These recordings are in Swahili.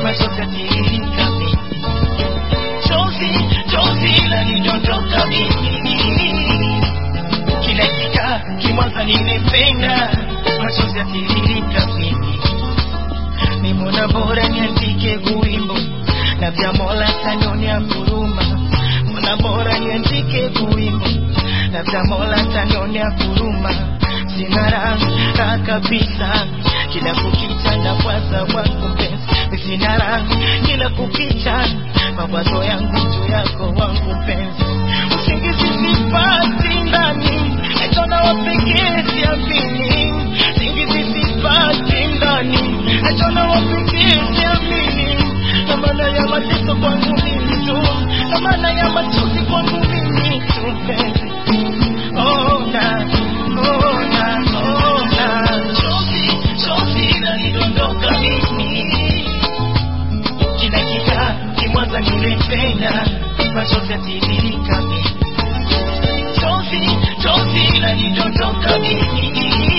machozi yatiririka mimi chozi chozi lanidondoka mimi kila kika kimwanza nimependa machozi yatiririka mimi nimona bora niandike kuwimbo na vya mola tanionia huruma mona bora niandike kuwimbo na vya mola tanionia huruma sina raha kabisa kila kukicha na kwanza wangu mpenzi sina raha kila kukicha mawazo yangu juu yako wangu mpenzi usingizi sipati ndani naitona wapekee siamini usingizi sipati ndani naitona wapekee siamini na maana ya mateso kwangu mimi tu na maana ya machozi kwangu mimi tu mpenzi oh, na, oh, na, oh, na. Chozi, chozi lanidondoka mimi kila kika kimwanza nilipenda machozi yatiririka mimi chozi chozi lanidondoka mimi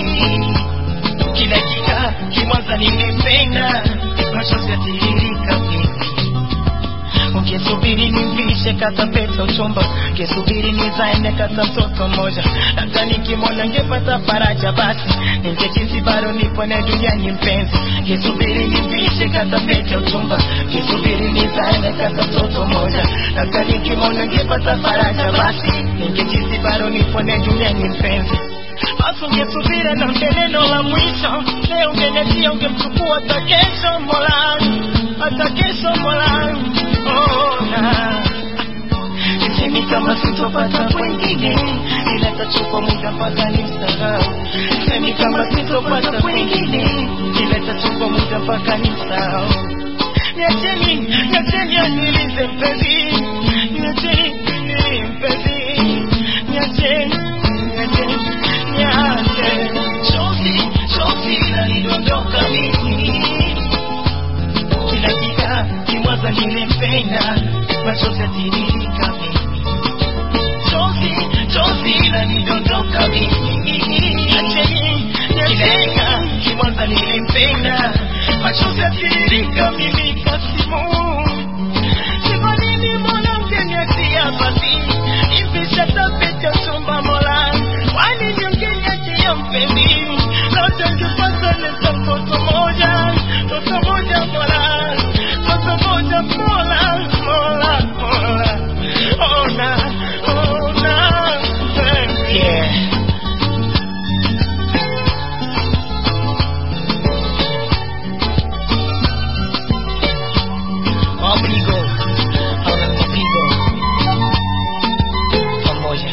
kila kika kimwanza nilipenda machozi yatiririka mimi ungesubiri nimvishe kata pesa uchumba ungesubiri nizaende kata mtoto mmoja labda nikimwona ngepata faraja basi ningejisi bado nipo na duniani mpenzi ungesubiri nimvishe kata pesa uchumba ungesubiri nizaende kata mtoto mmoja labda nikimwona ngepata faraja basi ningejisi bado nipo na duniani mpenzi basi ungesubiri na neno la mwisho leo ungenetia ungemchukua hata kesho molangu hata kesho molangu oh, na Sisemi kama sitopata kwengine, ila tachukua muda mpaka nimsahau. Sisemi kama sitopata kwengine, ila tachukua muda mpaka nimsahau. Niacheni, niacheni anilize mpenzi, niacheni nilie mpenzi, niacheni, niacheni, niache. Chozi, chozi lanidondoka mimi kila kika kimwaza nilipenda machozi yatiririka mimi chozi chozi lanidondoka mimi kila kika kimwaza nilipenda machozi yatiririka mimi kasimu Siko nini mwanamke niachia basi hivi sasa pete chumba mola wani niongeniachia mpenzi lote ngepata nesa mtoto moja mtoto moja mola mtoto moja mola mola mola ona ona yeah Mapigo, habla mapigo pamoja.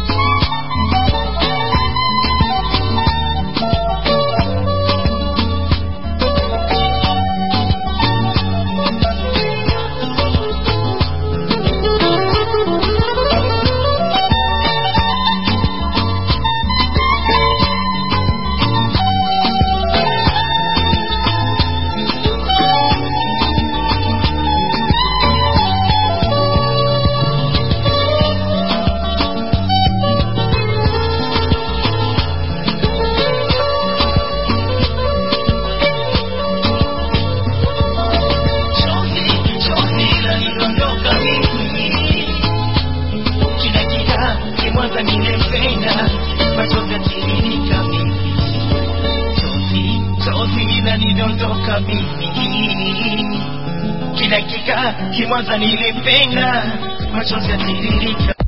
Chozi, chozi lanidondoka mimi kila kika kimwanza nilipenda machozi yatiririka mimi chozi chozi lanidondoka mimi kila kika kimwanza nilipenda machozi yatiririka